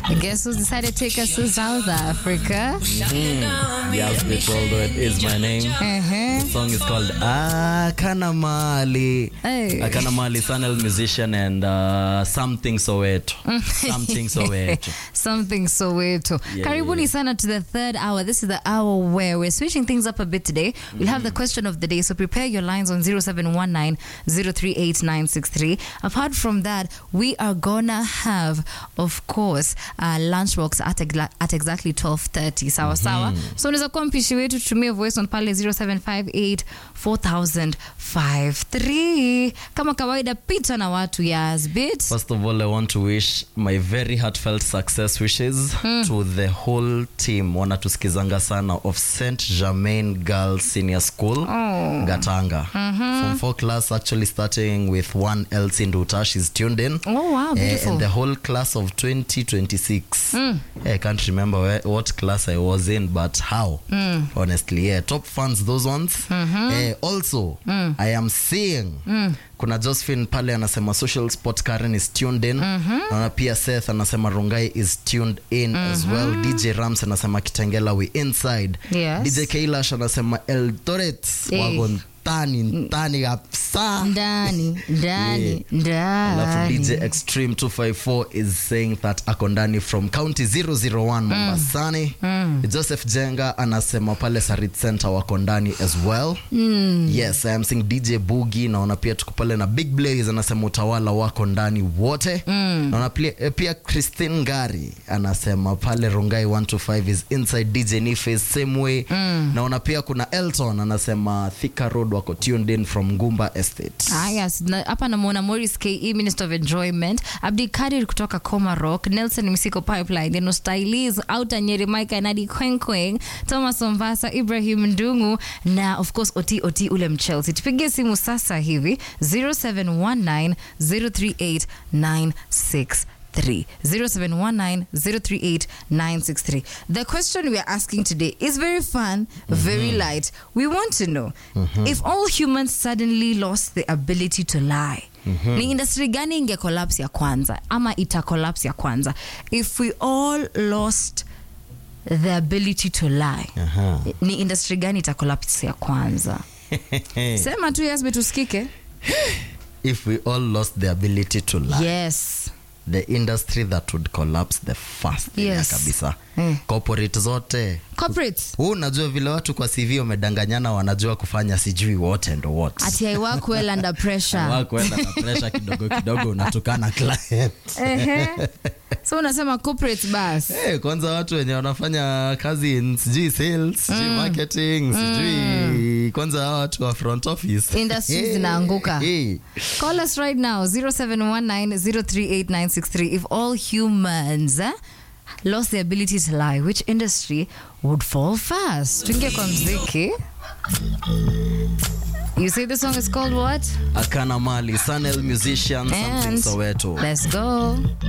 Guess who's decided to take us to South Africa? Yes, people, though it is my name. Uh-huh. The song is called Akana Mali. Hey. Akana Mali, Sanel musician and uh, something Soweto. something Soweto. Something Soweto. Yeah, Karibuni sana to the third hour. This is the hour where we're switching things up a bit today. We'll have the question of the day, so prepare your lines on 0719 038963. Apart from that, we are gonna have, of course, uh, lunchbox at, egla- at exactly 12:30. Sawa sawa. So unaweza kuwa mpishi wetu, tutumie voice on pale 0758 4053. Kama kawaida, pita na watu yas bit. First of all, I want to wish my very heartfelt success wishes to the whole team wanatusikizanga sana of St. Germain Girls Senior School, Gatanga. From four class actually starting with one else in Duta. She's tuned in. Oh wow, Eh, beautiful. and the whole class of 2026 Eh, i can't remember where, what class i was in but how honestly yeah top fans those ones Eh, also i am seeing kuna josephine pale anasema social sport karen is tuned in naona pia seth anasema rungai is tuned in as well dj rams anasema kitengela we inside Yes. dj kailash anasema eldoret Eh. wako ntani ntani kabisa ndani ndani alafu ndani dj extreme 254 is saying that ako ndani from county 001 mombasani joseph jenga anasema pale sarit center wako ndani as well yes i am seeing dj bugi naona pia tuko pale na big blaze anasema utawala wako ndani wote naona pia, eh, pia christine ngari anasema pale rungai 125 is inside dj nife same way naona pia kuna elton anasema thika road wako tuned in from ngumba estate Ah, yes. Na- hapa namwona Morris ke minister of enjoyment abdikadir kutoka coma rock nelson misiko pipeline eno stylis auta nyeri mika nadi kwenkweng thomas ombasa ibrahim ndungu na of course oti oti ule mchelsea tupigie simu sasa hivi 0719 038 963 0719-038-963. The question we are asking today is very fun, very light. We want to know if all humans suddenly lost the ability to lie. Ni industry gani inge collapse ya kwanza ama ita collapse ya kwanza if we all lost the ability to lie Aha. ni industry gani ita collapse ya kwanza sema tu yes tusikike if we all lost the ability to lie yes the industry that would collapse the first Yes. kabisa Mm. corporate zote corporates huu unajua vile watu kwa cv wamedanganyana wanajua kufanya sijui wote ndo what ati I work well under pressure wakuenda na pressure kidogo kidogo unatukana client Ehe. so unasema corporate bas Hey, kwanza watu wenye wanafanya kazi in sijui sales sijui marketing sijui kwanza hawa watu wa front office Industries Hey, zinaanguka. hey. Call us right now 0719-038-963 if all humans eh, lost the ability to lie which industry would fall first tuingie kwa mziki you say the song is called what akana mali sanel musician something And soweto let's go